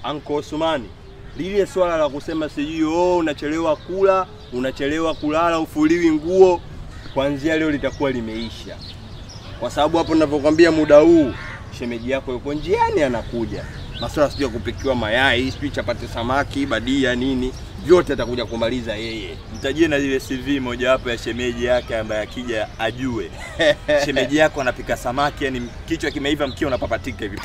Anko Osmani, lile swala la kusema sijui oh, unachelewa kula, unachelewa kulala, ufuliwi nguo, kuanzia leo litakuwa limeisha, kwa sababu hapo ninavyokwambia, muda huu shemeji yako yuko njiani anakuja, masuala sijui ya kupikiwa mayai, sijui chapati, samaki, badia, nini, vyote atakuja kumaliza yeye. Mtajie na ile CV mojawapo ya shemeji yake ambaye akija ajue shemeji yako anapika samaki, yani kichwa kimeiva, mkia unapapatika hivi.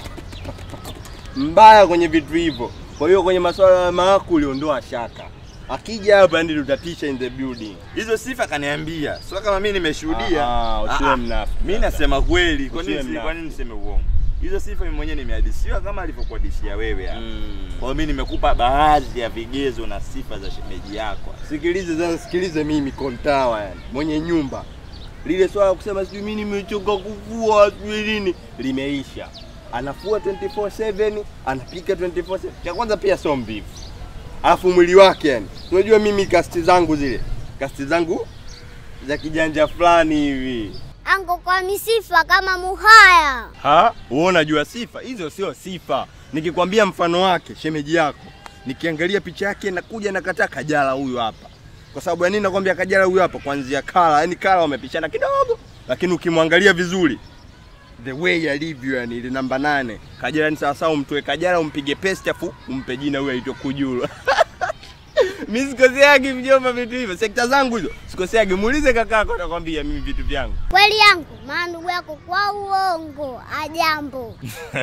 mbaya kwenye vitu hivyo. Kwa hiyo kwenye masuala ya maakuli ondoa shaka, akija hapa yani tutatisha in the building. Hizo sifa kaniambia, sio kama mimi nimeshuhudia. Ah, usiwe Ah, ah. mnafiki. Mimi nasema kweli. Kwa Usiwe nini si- mnafiki. kwa nini niseme uongo? Hizo sifa mimi mwenyewe nimehadisiwa kama alivyokuhadisia wewe hapa. Kwa hiyo mimi nimekupa baadhi ya vigezo na sifa za shemeji yako. Sikilize sasa, sikilize mimi kontawa, yani mwenye nyumba, lile swala la kusema sijui mimi nimechoka kufua sijui nini limeisha. Anafua 24/7 anapika 24/7. Cha kwanza pia sio mvivu, alafu mwili wake yani, unajua mimi kasti zangu zile kasti zangu za kijanja fulani hivi Anko kwa misifa kama muhaya. Ha? Wewe unajua sifa? Hizo sio sifa. Nikikwambia mfano wake shemeji yako, nikiangalia picha yake nakuja nakataa Kajala huyu hapa. Kwa sababu ya nini nakwambia Kajala huyu hapa? Kuanzia kala, yani kala wamepishana kidogo, lakini ukimwangalia vizuri the way alivyo, yani ile namba nane Kajala ni sawa sawa, umtoe Kajala umpige paste afu umpe jina huyu aitwa Kujulu. Mimi sikoseagi mjomba vitu hivyo. Sekta zangu hizo sikoseagi. Muulize kakako atakwambia mimi vitu vyangu. Kweli yangu, maana ndugu yako kwa uongo ajambo.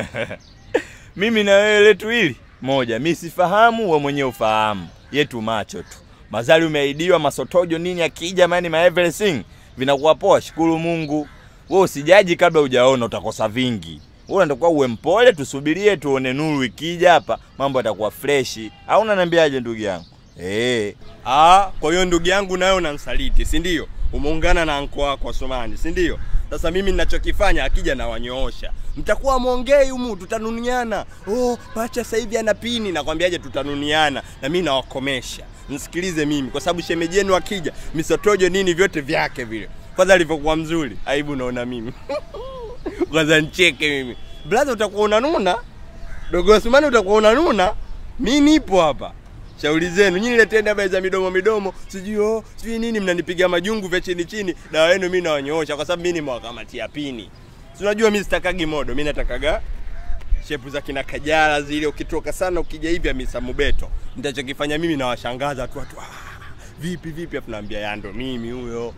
Mimi na wewe letu hili moja, mi sifahamu, we mwenyewe ufahamu, yetu macho tu. Mazali umeahidiwa masotojo nini, akija mani ma everything vinakuwa poa, shukuru Mungu. Wewe usijaji kabla hujaona, utakosa vingi. Wewe unatakiwa uwe mpole, tusubirie tuone nuru ikija hapa, mambo yatakuwa freshi. Au unaniambiaje ndugu yangu? Eh, Ah, kwa hiyo ndugu yangu nayo unamsaliti, si ndio? Umeungana na anko wako Osmani, si ndio? Sasa mimi ninachokifanya akija na wanyoosha. Mtakuwa mwongei humu tutanuniana. Oh, pacha sasa hivi ana pini nakwambiaje tutanuniana na mimi nawakomesha. Msikilize mimi kwa sababu shemeji yenu akija, misotojo nini vyote vyake vile. Kwanza alivyokuwa mzuri, aibu naona mimi. Kwanza nicheke mimi. Blaza utakuwa unanuna? Dogo Osmani utakuwa unanuna? Mimi nipo hapa. Shauri zenu nyinyi, leteni habari za midomo midomo, sijui oh, sijui nini, mnanipiga majungu vya chini chini. Dawa yenu mimi nawanyoosha, kwa sababu mimi nimewakamatia pini. Si unajua mimi sitakagi modo, mimi natakaga shepu za kina Kajala zile, ukitoka sana ukija hivi Hamisa Mobeto. Nitachokifanya mimi nawashangaza tu watu, ah, vipi vipi, afu naambia yando mimi huyo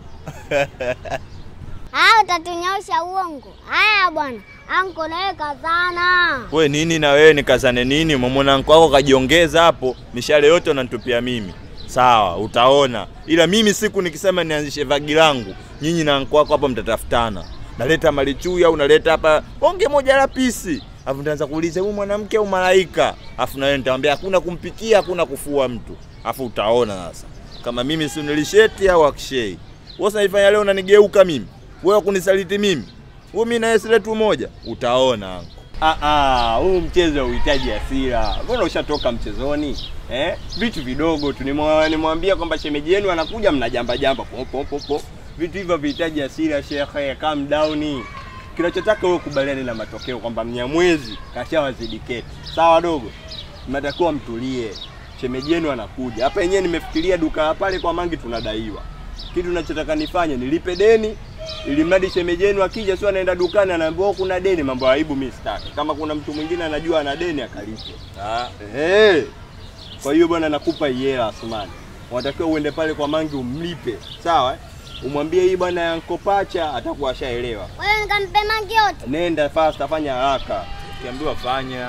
Haya utatunyaosha uongo. Haya bwana, anko nawe kazana. we nini na wewe nikazane nini? Umemwona nko wako kajiongeza hapo, mishale yote unanitupia mimi. Sawa, utaona. Ila mimi siku nikisema nianzishe vagi langu, nyinyi na nko wako hapa mtatafutana. Naleta malichui au naleta hapa onge moja la pisi. Alafu nitaanza kuuliza huyu mwanamke au malaika. Alafu na wewe nitamwambia hakuna kumpikia, hakuna kufua mtu. Alafu utaona sasa. Kama mimi si nilisheti au akshei. Wewe unaifanya leo unanigeuka mimi. Wewe kunisaliti mimi. Wewe mimi na yeye si letu moja. Utaona anko. Ah, ah, huu mchezo hauhitaji hasira. Mbona ushatoka mchezoni? Eh? Vitu vidogo tu nimwa- nimwambia kwamba shemeji yenu anakuja mnajamba jamba po po po po. Vitu hivyo vihitaji hasira shekhe, calm down. Kinachotaka wewe kubaliane na matokeo kwamba Mnyamwezi kashawazidi keti. Sawa dogo? Mnatakiwa mtulie. Shemeji yenu anakuja. Hapa yenyewe nimefikiria duka pale kwa Mangi tunadaiwa. Kitu ninachotaka nifanye nilipe deni ili mradi shemeji yenu akija sio anaenda dukani anaambiwa "Oh, kuna deni, mambo ya aibu mimi sitaki. Kama kuna mtu mwingine anajua ana deni akalipe. Ah, Hey. Kwa hiyo bwana nakupa hii hela Asmani. Unatakiwa uende pale kwa Mangi umlipe. Sawa? eh? Umwambie hii bwana ya Nkopacha atakuwa ashaelewa. Kwa hiyo nikampe mangi yote. Nenda fast afanya haraka. ukiambiwa fanya.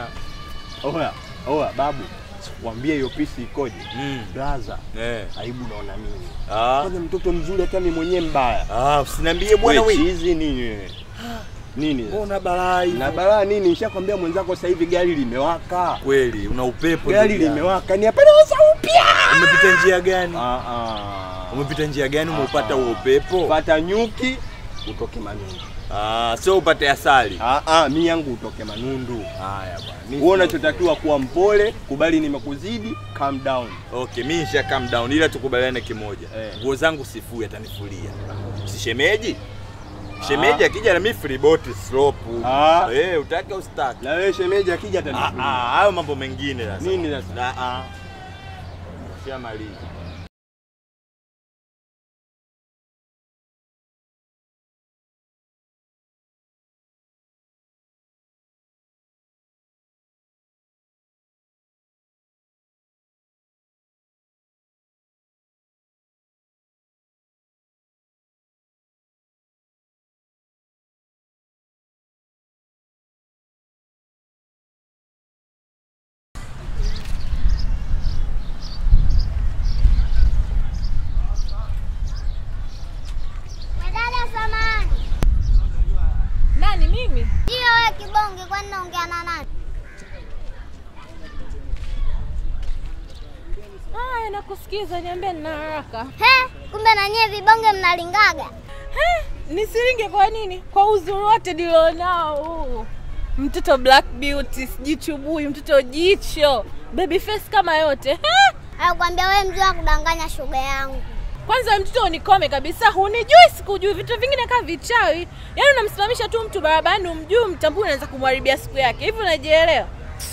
Oya, oya babu. Mwambie hiyo pisi ikoje? Mm. Blaza. Eh. Aibu naona mimi. Ah. Kwanza mtoto mzuri hata mimi mwenyewe mbaya. Ah, usiniambie bwana Wewe wewe. chizi nini wewe? Nini? Mbona balaa hivyo? Na balaa nini? Nishakwambia mwenzako sasa hivi gari limewaka. Kweli una upepo. Gari ndugu yangu. limewaka. Ni hapa naweza upya. Umepita njia gani? Ah ah. Umepita njia gani umeupata huo upepo? Pata nyuki utoke manundu. Ah, sio upate asali. Ah ah, mi yangu utoke manundu. Haya bwana. Wewe unachotakiwa kuwa mpole, kubali nimekuzidi, calm down. Okay, mimi nisha calm down ila tukubaliane kimoja. Eh. Nguo zangu sifui atanifulia. Si shemeji? Shemeji akija na mimi free boat slope. Ah. Eh, utake ustake. Na wewe shemeji akija Ah, atanifulia. ah, hayo mambo mengine sasa. Nini sasa? Ah, ah. Shamaliza. Dada samani. Nani mimi? Ndio wewe kibonge kwani naongea na nani? Haya, nakusikiza, niambie, nina haraka. He, kumbe na nyie vibonge mnalingaga. He, nisiringe kwa nini? Kwa uzuri wote nilionao huu. Mtoto Black Beauty, sijui chubui, mtoto jicho, baby face kama yote. He, Alikwambia wewe mzee wa kudanganya shoga yangu. kwanza mtoto unikome kabisa, hunijui, sikujui, vitu vingine kama vichawi. Yaani unamsimamisha tu mtu barabarani, umjui, mtambui, unaweza kumharibia siku yake. Hivi unajielewa?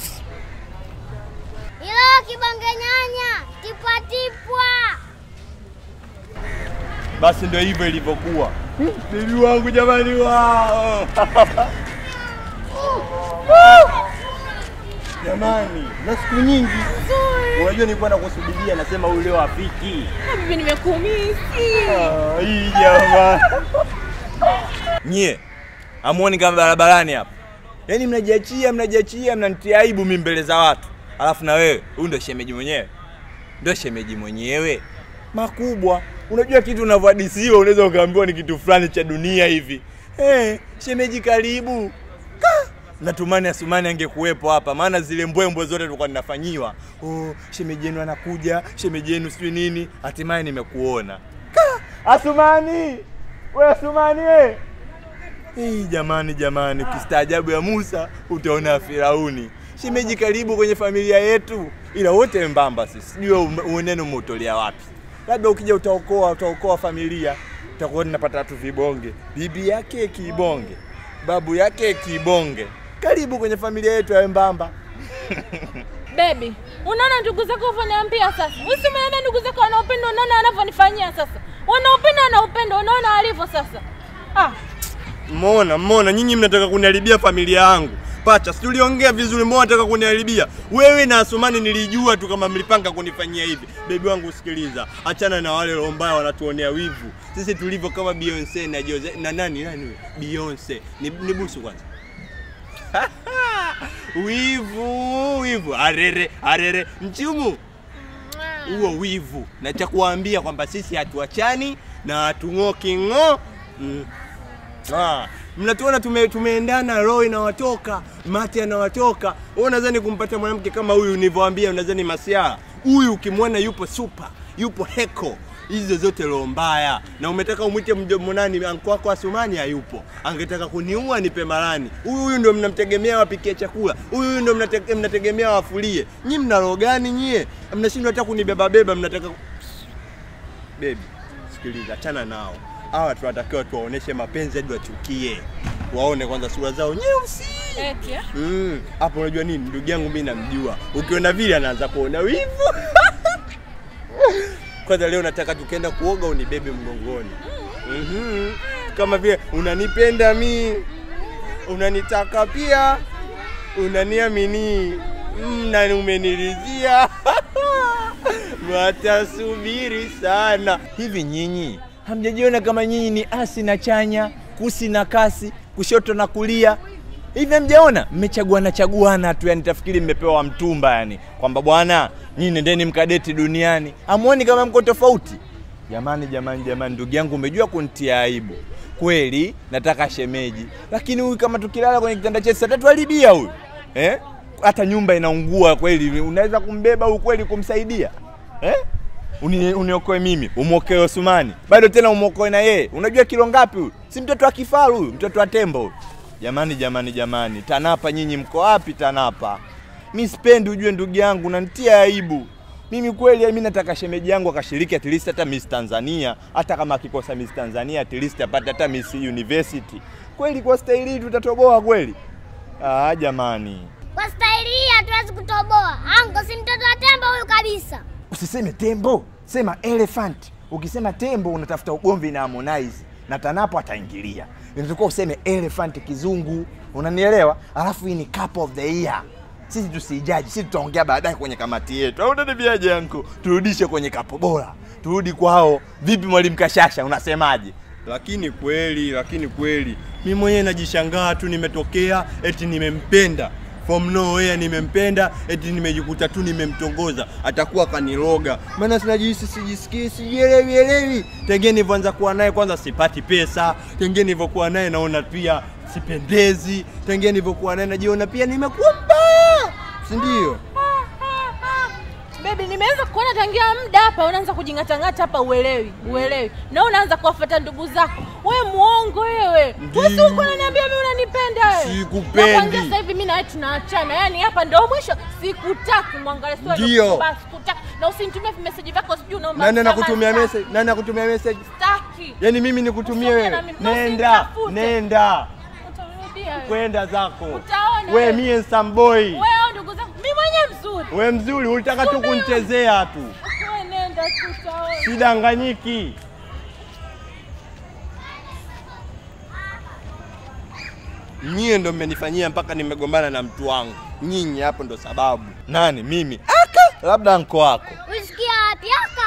Ilo wewe kibonge nyanya, tipwa tipwa. Basi ndio hivyo ilivyokuwa. Bibi wangu jamani wao. Jamani, na siku nyingi. Unajua nilikuwa nakusubiria nasema huyu leo afiki. Bibi, nimekumisi. Ah, hii jamani. Nyie amuoni kama barabarani hapa? Yaani mnajiachia mnajiachia mnanitia aibu mimi mbele za watu. Alafu na wewe, huyu ndio shemeji mwenyewe. Ndio shemeji mwenyewe. Makubwa. Unajua kitu unavyohadisiwa unaweza ukaambiwa ni kitu fulani cha dunia hivi. Eh, shemeji karibu. Ka! Natumani Asumani angekuwepo hapa maana zile mbwembwe zote tulikuwa ninafanyiwa. Oh, shemeji yenu anakuja, shemeji yenu sijui nini. Hatimaye nimekuona. Ka! Asumani! Wewe Asumani wewe. Hii jamani jamani, kistaajabu ya Musa utaona ya Firauni. Shemeji karibu kwenye familia yetu, ila wote mbamba sisi. Sijui ume- uneno umeutolea wapi? Labda ukija utaokoa utaokoa familia, utakuwa ninapata watu vibonge, bibi yake kibonge, babu yake kibonge. Karibu kwenye familia yetu ya mbamba. Baby, unaona ndugu zako unavyoniambia sasa. Usimwambie ndugu zako wana upendo, unaona wanavyonifanyia sasa. Wana upendo, wana upendo, unaona walivyo sasa. Ah, Mona, mona, nyinyi mnataka kuniharibia familia yangu. Pacha, si tuliongea vizuri, mbona nataka kuniharibia? Wewe na Asumani nilijua tu kama mlipanga kunifanyia hivi. Bebi wangu usikiliza, achana na wale roho mbaya wanatuonea wivu. Sisi tulivyo kama Beyonce na Jose na nani nani huyo? Beyonce. Ni, ni busu kwanza. wivu, wivu. Arere, arere. Mchumu. Huo wivu. Na cha kuwaambia kwamba sisi hatuachani na hatung'oki ng'o. Mm. Ah, mnatuona tume, tumeendana, roho inawatoka, mate anawatoka. Wewe unadhani kumpata mwanamke kama huyu nilivyowaambia, unadhani masiara? Huyu ukimwona yupo super, yupo heko, hizo zote roho mbaya. Na umetaka umwite mdomo nani? Anko wako Asumani hayupo, angetaka kuniua nipe marani. Huyu huyu ndio mnamtegemea wapikie chakula, huyu huyu ndio mnate, mnategemea wafulie. Nyi mna roho gani nyie? Mnashindwa hata kunibeba beba, mnataka Baby, sikiliza, achana nao. Hawa tunatakiwa tuwaoneshe mapenzi hadi wachukie, waone kwanza sura zao nyeusi. eti eh? Mm, hapo unajua nini, ndugu yangu mimi namjua, ukiona vile anaanza kuona wivu. Kwanza leo nataka tukienda kuoga unibebe mgongoni. Mhm. Kama vile unanipenda mi, unanitaka pia, unaniamini mm, na umeniridhia. Watasubiri sana. Hivi nyinyi hamjajiona kama nyinyi ni asi na chanya, kusi na kasi, kushoto na kulia? Hivi hamjaona? Mmechaguana chaguana tu, yani tafikiri mmepewa mtumba, yani kwamba bwana, nyinyi nendeni mkadeti duniani. Hamuoni kama mko tofauti? Jamani, jamani, jamani, ndugu yangu, umejua kunitia aibu kweli. Nataka shemeji, lakini huyu kama tukilala kwenye kitanda chetu atatuharibia huyu eh? Hata nyumba inaungua kweli, unaweza kumbeba huyu kweli kumsaidia eh? Uni, uniokoe mimi, umwokoe Osumani, bado tena umwokoe na yeye. Unajua kilo ngapi huyu? Si mtoto wa kifaru huyu, mtoto wa tembo huyu. Jamani, jamani, jamani, TANAPA nyinyi mko wapi TANAPA? Mi sipendi ujue, ndugu yangu, unanitia aibu. Mimi kweli mimi nataka shemeji yangu akashiriki at least hata Miss Tanzania, hata kama akikosa Miss Tanzania at least apate hata Miss University. Kweli kwa staili hii tutatoboa kweli? Ah, jamani. Kwa staili hii hatuwezi kutoboa. Anko si mtoto wa tembo huyu kabisa. Usiseme tembo, sema elephant. Ukisema tembo unatafuta ugomvi na Harmonize na Tanapo ataingilia. Inatakiwa useme elephant kizungu, unanielewa? Alafu hii ni cup of the year. Sisi tusijaji, sisi tutaongea baadaye kwenye kamati yetu. Au unaniambiaje yangu? Turudishe kwenye kapo bora, turudi kwao. Vipi mwalimu Kashasha, unasemaje? Lakini kweli, lakini kweli mi mwenyewe najishangaa tu, nimetokea eti nimempenda from nowhere, nimempenda eti nimejikuta tu nimemtongoza, atakuwa kaniroga. Maana sinajihisi, sijisikii, sijielewi elewi. Tengeni nilivyoanza kuwa naye, kwanza sipati pesa. Tengeni nilivyokuwa naye naona pia sipendezi. Tengeni nilivyokuwa naye najiona pia nimekuwa mbaya, si ndio? Baby, nimeanza kuona tangia muda hapa unaanza kujingatangata hapa, uelewi uelewi, na unaanza kuwafuata ndugu zako. We muongo wewe, Ndiyo. wewe si uko unaniambia mimi unanipenda wewe? Sikupendi. Na kuanzia sasa hivi mimi na wewe tunaachana, yaani hapa ndio mwisho. Sikutaki mwangalie sio Ndiyo. basi, sikutaki na usinitumie message vyako, sijui unaomba Nani msamaha anakutumia sana. message? Nani anakutumia message? Sitaki. Yaani mimi nikutumie Usiongee na wewe? mimi, na Nenda, usinitafute. nenda, Utarudia wewe. kwenda zako. Utaona We wewe. me and some boy. Wewe au ndugu zangu, mimi mwenyewe mzuri. We mzuri, ulitaka tu kunichezea tu. Wewe nenda tu utaona. Sidanganyiki. Nyie ndo mmenifanyia mpaka nimegombana na mtu wangu. Nyinyi hapo ndo sababu. Nani? Mimi? Aka, labda nko wako. Ulisikia wapi? Aka